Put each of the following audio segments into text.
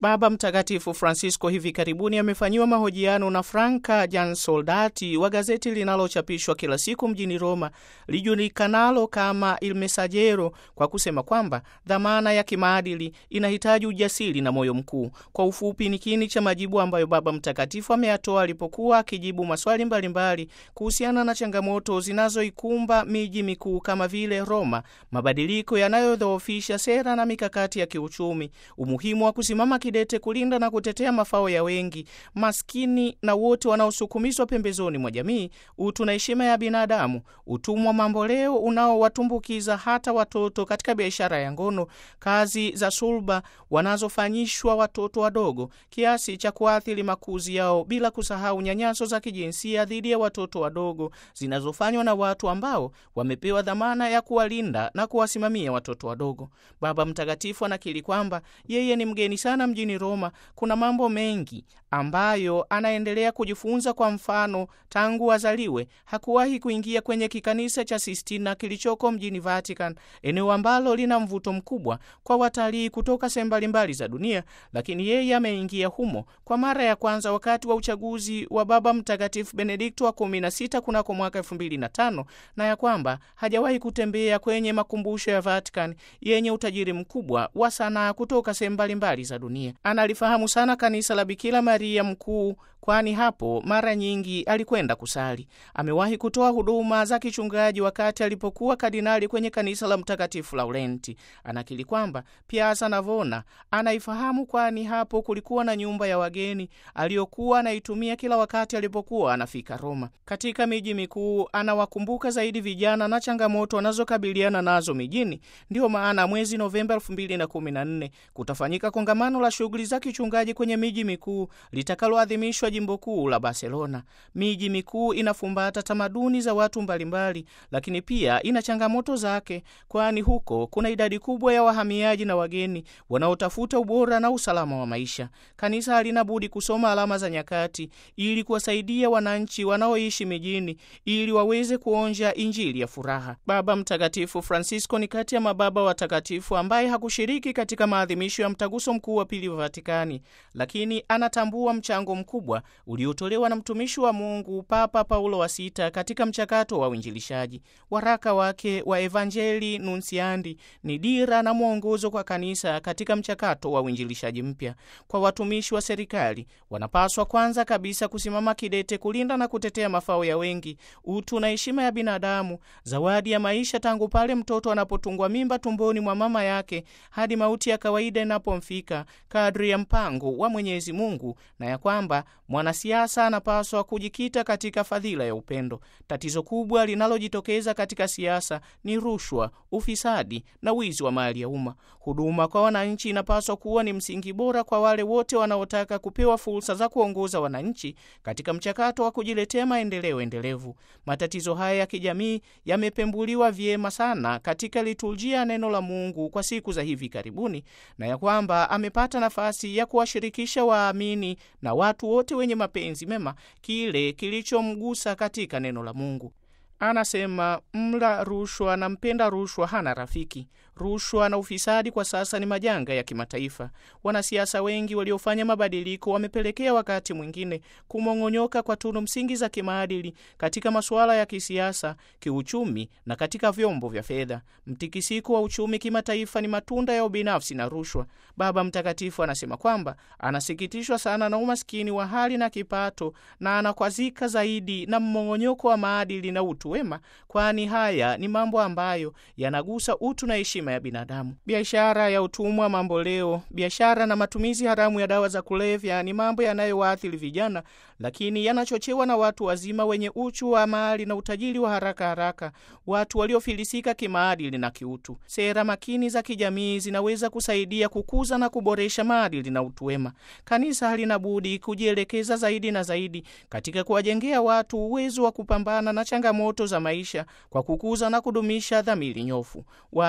Baba Mtakatifu Francisco hivi karibuni amefanyiwa mahojiano na Franca Jansoldati wa gazeti linalochapishwa kila siku mjini Roma lijulikanalo kama Il Messaggero kwa kusema kwamba dhamana ya kimaadili inahitaji ujasiri na moyo mkuu. Kwa ufupi, ni kiini cha majibu ambayo Baba Mtakatifu ameyatoa alipokuwa akijibu maswali mbalimbali kuhusiana na changamoto zinazoikumba miji mikuu kama vile Roma, mabadiliko yanayodhoofisha sera na mikakati ya kiuchumi, umuhimu wa kusimama kidete kulinda na kutetea mafao ya wengi, maskini na wote wanaosukumizwa pembezoni mwa jamii, utu na heshima ya binadamu, utumwa mamboleo unaowatumbukiza hata watoto katika biashara ya ngono, kazi za sulba wanazofanyishwa watoto wadogo kiasi cha kuathiri makuzi yao, bila kusahau nyanyaso za kijinsia dhidi ya watoto wadogo zinazofanywa na watu ambao wamepewa dhamana ya kuwalinda na kuwasimamia watoto wadogo. Baba Mtakatifu anakiri kwamba yeye ni mgeni sana mjini Roma. Kuna mambo mengi ambayo anaendelea kujifunza. Kwa mfano, tangu azaliwe hakuwahi kuingia kwenye kikanisa cha Sistina kilichoko mjini Vatican, eneo ambalo lina mvuto mkubwa kwa watalii kutoka sehemu mbalimbali za dunia, lakini yeye ameingia humo kwa mara ya kwanza wakati wa uchaguzi wa Baba Mtakatifu Benedikto wa 16 kunako mwaka 2005 na ya kwamba hajawahi kutembea kwenye makumbusho ya Vatican yenye utajiri mkubwa wa sanaa kutoka sehemu mbalimbali za dunia. Analifahamu sana kanisa la Bikira Maria Mkuu, kwani hapo mara nyingi alikwenda kusali. Amewahi kutoa huduma za kichungaji wakati alipokuwa kardinali kwenye kanisa la Mtakatifu Laurenti. Anakiri kwamba Piazza Navona anaifahamu, kwani hapo kulikuwa na nyumba ya wageni aliyokuwa anaitumia kila wakati alipokuwa anafika Roma. Katika miji mikuu anawakumbuka zaidi vijana na changamoto wanazokabiliana nazo mijini. Ndiyo maana mwezi Novemba 2014 kutafanyika kongamano la shughuli za kichungaji kwenye miji mikuu litakaloadhimishwa jimbo kuu la Barcelona. Miji mikuu inafumbata tamaduni za watu mbalimbali, lakini pia ina changamoto zake, kwani huko kuna idadi kubwa ya wahamiaji na wageni wanaotafuta ubora na usalama wa maisha. Kanisa halina budi kusoma alama za nyakati ili kuwasaidia wananchi wanaoishi mijini ili waweze kuonja Injili ya furaha. Baba Mtakatifu Francisco ni kati ya mababa watakatifu ambaye hakushiriki katika maadhimisho ya mtaguso mkuu wa pili wa Vatikani, lakini anatambua mchango mkubwa uliotolewa na mtumishi wa Mungu Papa Paulo wa Sita katika mchakato wa uinjilishaji. Waraka wake wa Evangelii Nuntiandi ni dira na mwongozo kwa kanisa katika mchakato wa uinjilishaji mpya. Kwa watumishi wa serikali, wanapaswa kwanza kabisa kusimama kidete kulinda na kutetea mafao ya wengi, utu na heshima ya binadamu, zawadi ya maisha tangu pale mtoto anapotungwa mimba tumboni mwa mama yake hadi mauti ya kawaida inapomfika kadri ya mpango wa Mwenyezi Mungu, na ya kwamba mwanasiasa anapaswa kujikita katika fadhila ya upendo. Tatizo kubwa linalojitokeza katika siasa ni rushwa, ufisadi na wizi wa mali ya umma. Huduma kwa wananchi inapaswa kuwa ni msingi bora kwa wale wote wanaotaka kupewa fursa za kuongoza wananchi katika mchakato wa kujiletea maendeleo endelevu. Matatizo haya ya kijamii yamepembuliwa vyema sana katika liturujia ya neno la Mungu kwa siku za hivi karibuni, na ya kwamba amepata nafasi ya kuwashirikisha waamini na watu wote wenye mapenzi mema kile kilichomgusa katika neno la Mungu. Anasema mla rushwa na mpenda rushwa hana rafiki. Rushwa na ufisadi kwa sasa ni majanga ya kimataifa. Wanasiasa wengi waliofanya mabadiliko wamepelekea wakati mwingine kumong'onyoka kwa tunu msingi za kimaadili katika masuala ya kisiasa, kiuchumi na katika vyombo vya fedha. Mtikisiko wa uchumi kimataifa ni matunda ya ubinafsi na rushwa. Baba Mtakatifu anasema kwamba anasikitishwa sana na umaskini wa hali na kipato, na anakwazika zaidi na mmong'onyoko wa maadili na utu wema, kwani haya ni mambo ambayo yanagusa utu na heshima ya binadamu. Biashara ya utumwa mamboleo, biashara na matumizi haramu ya dawa za kulevya ni mambo yanayowaathiri vijana, lakini yanachochewa na watu wazima wenye uchu wa mali na utajiri wa haraka haraka, watu waliofilisika kimaadili na kiutu. Sera makini za kijamii zinaweza kusaidia kukuza na kuboresha maadili na utu wema. Kanisa halina budi kujielekeza zaidi na zaidi katika kuwajengea watu uwezo wa kupambana na changamoto za maisha kwa kukuza na kudumisha dhamiri nyofu. Waamini wa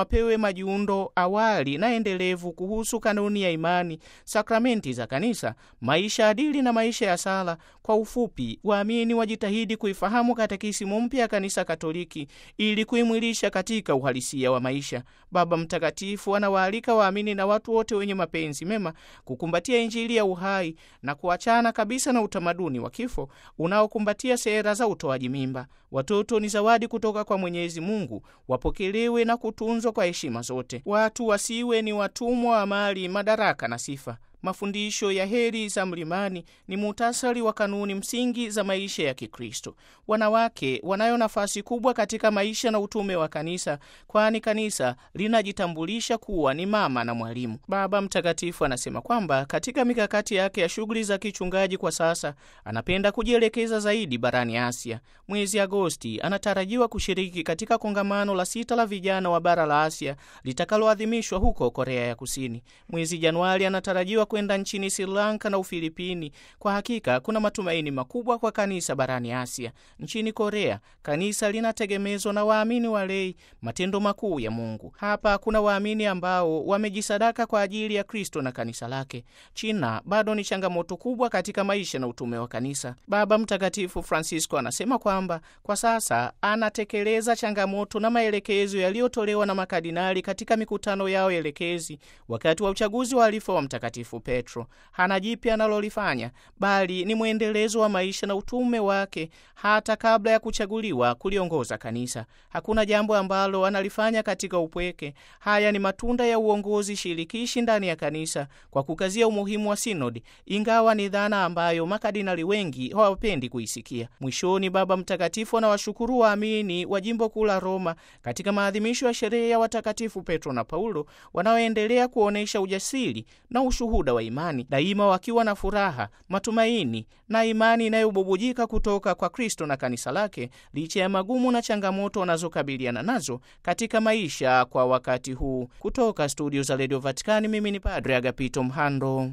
wapewe majiundo awali na endelevu kuhusu kanuni ya imani, sakramenti za kanisa, maisha adili na maisha ya sala. Kwa ufupi, waamini wajitahidi kuifahamu katekisimu mpya ya Kanisa Katoliki ili kuimwilisha katika uhalisia wa maisha. Baba Mtakatifu anawaalika waamini na watu wote wenye mapenzi mema kukumbatia Injili ya uhai na kuachana kabisa na utamaduni wa kifo unaokumbatia sera za utoaji mimba. Watoto ni zawadi kutoka kwa Mwenyezi Mungu, wapokelewe na kutunzwa kwa heshima zote. Watu wasiwe ni watumwa wa mali, madaraka na sifa. Mafundisho ya heri za mlimani ni muhtasari wa kanuni msingi za maisha ya Kikristo. Wanawake wanayo nafasi kubwa katika maisha na utume wa kanisa, kwani kanisa linajitambulisha kuwa ni mama na mwalimu. Baba Mtakatifu anasema kwamba katika mikakati yake ya shughuli za kichungaji kwa sasa anapenda kujielekeza zaidi barani Asia. Mwezi Agosti anatarajiwa kushiriki katika kongamano la sita la vijana wa bara la Asia litakaloadhimishwa huko Korea ya Kusini. Mwezi Januari anatarajiwa kwenda nchini Sri Lanka na Ufilipini. Kwa hakika kuna matumaini makubwa kwa kanisa barani Asia. Nchini Korea, kanisa linategemezwa na waamini walei, matendo makuu ya Mungu. Hapa kuna waamini ambao wamejisadaka kwa ajili ya Kristo na kanisa lake. China bado ni changamoto kubwa katika maisha na utume wa kanisa. Baba Mtakatifu Francisco anasema kwamba kwa sasa anatekeleza changamoto na maelekezo yaliyotolewa na makardinali katika mikutano yao elekezi wakati wa uchaguzi wa alifa wa Mtakatifu Petro. Hana jipya analolifanya, bali ni mwendelezo wa maisha na utume wake hata kabla ya kuchaguliwa kuliongoza kanisa. Hakuna jambo ambalo analifanya katika upweke. Haya ni matunda ya uongozi shirikishi ndani ya kanisa, kwa kukazia umuhimu wa sinodi, ingawa ni dhana ambayo makardinali wengi hawapendi kuisikia. Mwishoni, Baba Mtakatifu anawashukuru waamini wa jimbo kuu la Roma katika maadhimisho ya sherehe ya watakatifu Petro na Paulo wanaoendelea kuonyesha ujasiri na ushuhuda wa imani, daima wakiwa na furaha, matumaini na imani inayobubujika kutoka kwa Kristo na kanisa lake, licha ya magumu na changamoto wanazokabiliana nazo katika maisha kwa wakati huu. Kutoka studio za redio Vatikani, mimi ni Padre Agapito Mhando.